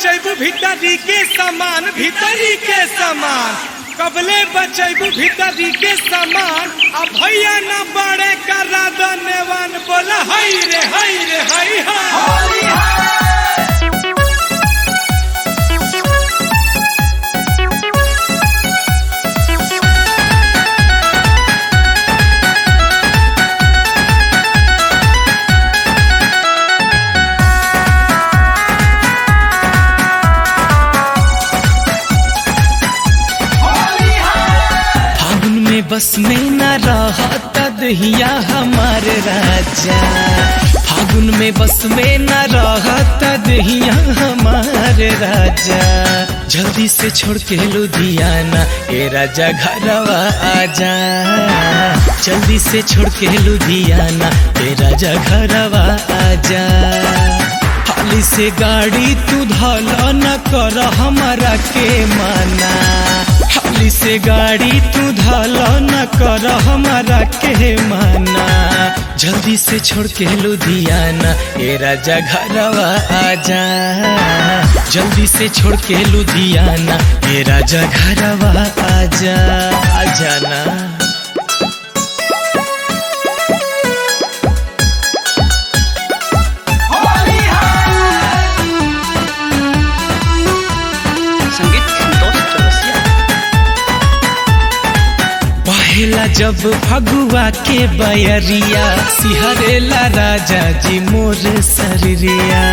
बचैबू भीतरी के सामान भीतरी के सामान कबले बचैबू भीतरी के सामान आ भैया न बड़े करा दनेवन बोला हई रे हई रे हई हा फागुन में बस में न रहत दहिया हमार राजा फागुन में बस में न रहत दहिया हमार राजा जल्दी से छोड़ के लुधियाना ए राजा घरवा आजा जल्दी से छोड़ के लुधियाना ए राजा घरवा आजा हाली से गाड़ी तू धला न कर हमारा के माना हाली से गाड़ी तू धला न कर हमारा के माना जल्दी से छोड़ के लुधियाना ए राजा घरवा आजा जल्दी से छोड़ के लुधियाना ए राजा घरवा आजा आजा ना संगीत संतोष चौरसिया पहला जब फगुआ के बयरिया सिहरेला राजा जी मोर शरीरिया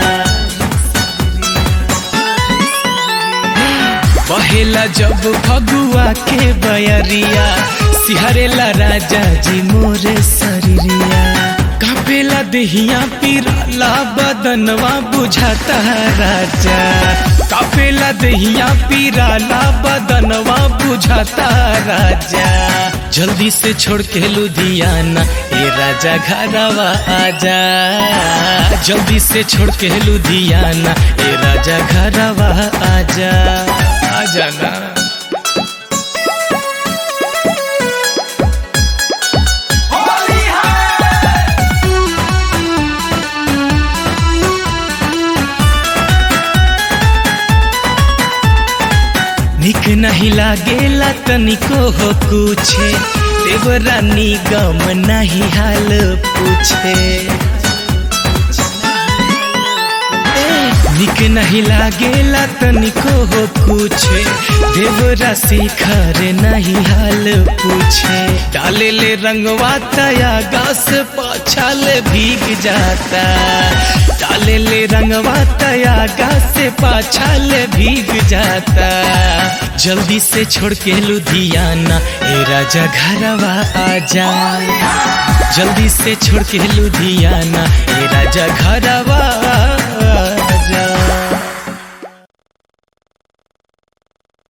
पहला जब फगुआ के बयरिया सिहरेला राजा जी मोर शरीरिया कापेला देहिया पिराला बदनवा बुझाता राजा कापेला देहिया पिराला बदनवा बुझाता राजा जल्दी से छोड़ के लुधियाना ए राजा घरवा आजा जल्दी से छोड़ के लुधियाना ए राजा घरवा आजा आजा ना निक नहीं लागेला तनिको हो कुछे देवरानी गम नहीं हाल पूछे निक नहीं लागेला तनिको हो कुछे देवरा शिखर नहीं हाल पूछे डाले ले रंगवा तया गास पाछाल भीग जाता डाले ले रंगवा तया गास पाछाल भीग जाता जल्दी से छोड़ के लुधियाना ए राजा घरवा आजा जल्दी से छोड़ के लुधियाना ए राजा घरवा